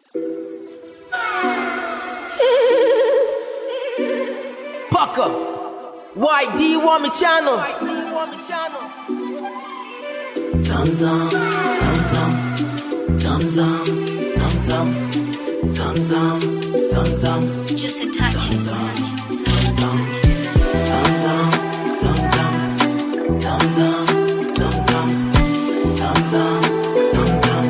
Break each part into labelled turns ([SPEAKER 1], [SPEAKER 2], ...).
[SPEAKER 1] Pucker. YD want me channel.
[SPEAKER 2] Tam tam, tam tam, tam tam, tam tam, tam tam, tam tam,
[SPEAKER 3] Just a touch it.
[SPEAKER 2] tam tam, tam tam, tam tam, tam tam, tam tam, tam tam, tam tam,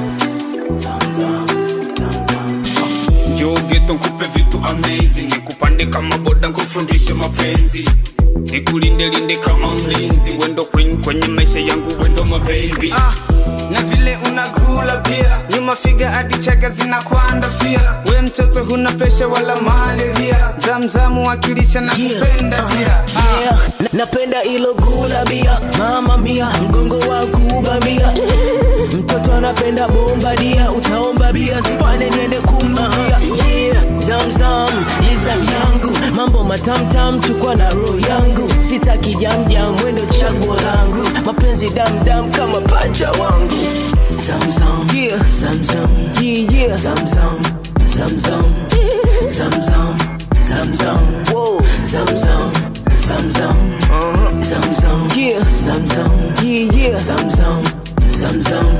[SPEAKER 2] tam tam, tam tam.
[SPEAKER 4] Njoo geto nkupe vitu amazing, nikupande kama boda nkufundishe mapenzi, nikulinde linde kama mlinzi, wendo queen kwenye maisha yangu, wendo mababy
[SPEAKER 5] Ah, na vile unakula pia nyuma figa hadi chaga zinakwanda fia we mtoto huna pesha wala malaria zamzamu wakilisha na kupenda pia ah.
[SPEAKER 1] Yeah, na- napenda ilo gula bia mama mia mgongo wa kuba mia mtoto anapenda bomba dia utaomba bia spane niende kumzia yeah, zamzam liza yangu mambo matamtam chukwa na roho yangu sitaki jamjam mwendo chaguo langu mapenzi damdam kama pacha wangu
[SPEAKER 2] Zam zam,
[SPEAKER 1] yeah,
[SPEAKER 2] zam zam,
[SPEAKER 1] yeah, yeah.
[SPEAKER 2] zam zam, zam zam, zam zam, zam zam,
[SPEAKER 1] Whoa.
[SPEAKER 2] zam zam, zam zam,
[SPEAKER 1] Uh-huh.
[SPEAKER 2] zam zam,
[SPEAKER 1] Yeah.
[SPEAKER 2] zam zam.
[SPEAKER 1] Yeah, yeah.
[SPEAKER 2] Zam zam, zam zam,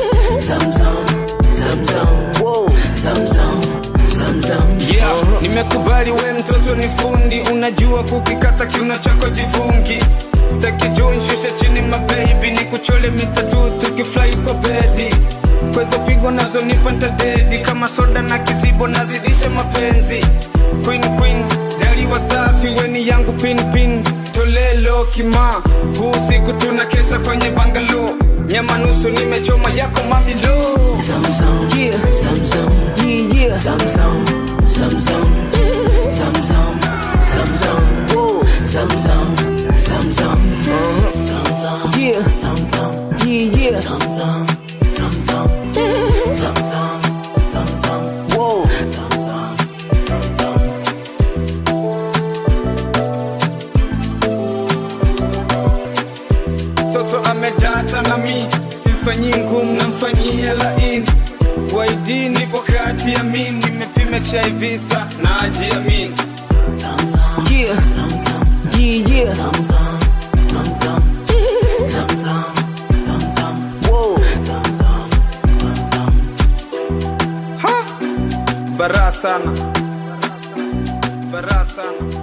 [SPEAKER 2] zam zam, zam zam,
[SPEAKER 1] Whoa.
[SPEAKER 2] zam zam, zam zam.
[SPEAKER 5] yeah. nimekubali we mtoto ni fundi unajua kukikata kiuno chako jivungi staki juu nshushe chini mabebi ni kuchole mitatu tukifly kwa bedi kwezo pigo nazo nipa ntadedi kama soda na kizibo nazidisha mapenzi queen queen dali wasafi weni yangu pin pin tolelo kima huu siku tuna kesha kwenye bangalo nyama nusu nimechoma yako mamilo
[SPEAKER 2] Zam zam,
[SPEAKER 1] Yeah.
[SPEAKER 2] zam zam,
[SPEAKER 1] Yeah, yeah.
[SPEAKER 2] zam zam, zam zam, zam zam, zam zam,
[SPEAKER 1] Whoa.
[SPEAKER 2] zam zam, zam zam, zam zam,
[SPEAKER 1] Yeah.
[SPEAKER 2] zam zam,
[SPEAKER 1] Yeah, yeah.
[SPEAKER 2] zam zam, zam zam, zam zam, zam zam,
[SPEAKER 1] Whoa.
[SPEAKER 2] zam zam, zam zam.
[SPEAKER 5] mtoto amedata na mi simfanyii ngumu namfanyia laini waidi nipo kati ya mi nimepima chaivisa na ajiamini
[SPEAKER 2] Zam zam,
[SPEAKER 1] Yeah.
[SPEAKER 2] zam zam,
[SPEAKER 1] Yeah, yeah.
[SPEAKER 2] zam zam, zam zam, zam zam, zam zam.
[SPEAKER 1] Whoa.
[SPEAKER 2] Zam zam, zam zam.
[SPEAKER 5] ha bara sana bara sana